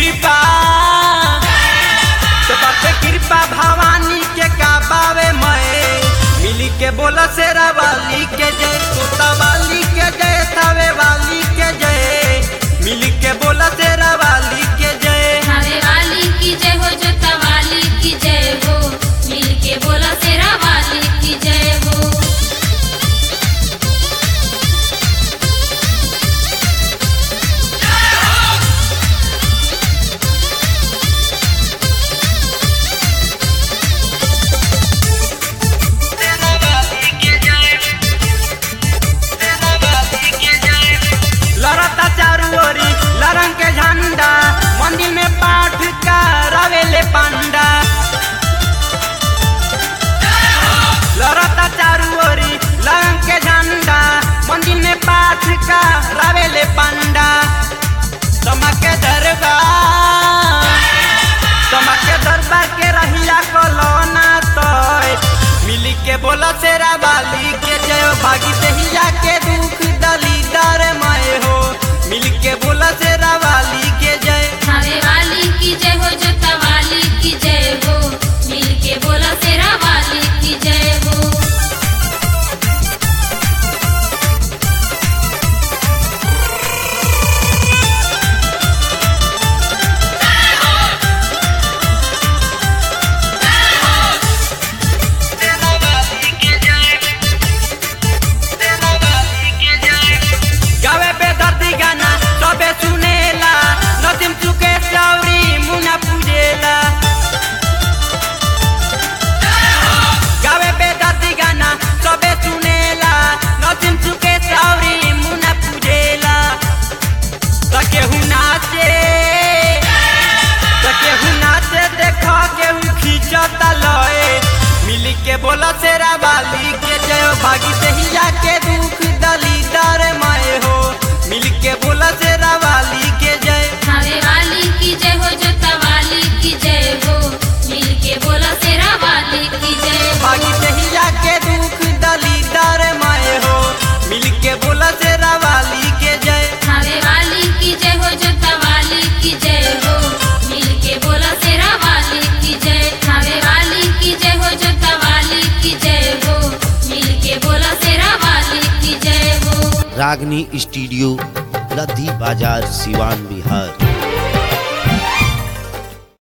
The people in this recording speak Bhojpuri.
कृपा तो बाटे कृपा भवानी के काबावे मैं मिली के बोला शेरा वाली के जय तोता वाली के जय थावे वाली के जय मिली के बोला शेरा वाली के जय थावे वाली की जय हो जोता वाली की जय हो मिल के बोला शेरा वाली की जय हो लड़ता चारू ओरी लरंग के झंडा मंदिर में पाठ का रवेले पांडा लड़ता चारू ओरी लरंग के झंडा मंदिर में पाठ का रवेले पांडा तमके दरबार तमके दरबार के रहिया कलोना तोय मिली के बोला शेरा वाली के जय भागी दहिया के दुख दलीदार मैं हो मिल के बोला शेरा वाली के जय थावे वाली की जय हो जोता वाली की जय हो मिल के बोला शेरा वाली की जय हो गावे पे दर्दी गाना सबे सुनेला नदीम चुके चौरी मुना पूजेला गावे पे दर्दी गाना सबे सुनेला नदीम चुके चौरी मुना पूजेला त केहू नाचे त केहू नाचे देख केहू खींचता लए मिली के बोला शेरा वाली के जय भागी दहिया के दुख दलीदार मैं हो मिल के बोला शेरा वाली के जय थावे वाली की जय हो जोता वाली की जय हो मिल के बोला शेरा वाली की जय हो भागी दहिया के दुख दलीदार मैं हो मिल के बोला शेरा वाली के जय थावे वाली की जय हो जोता वाली की जय हो मिल के बोला शेरा वाली की जय थावे वाली की जय हो जोता वाली की जय हो मिल के बोला शेरा वाली की जय हो रागनी स्टूडियो लद्दी बाजार सिवान बिहार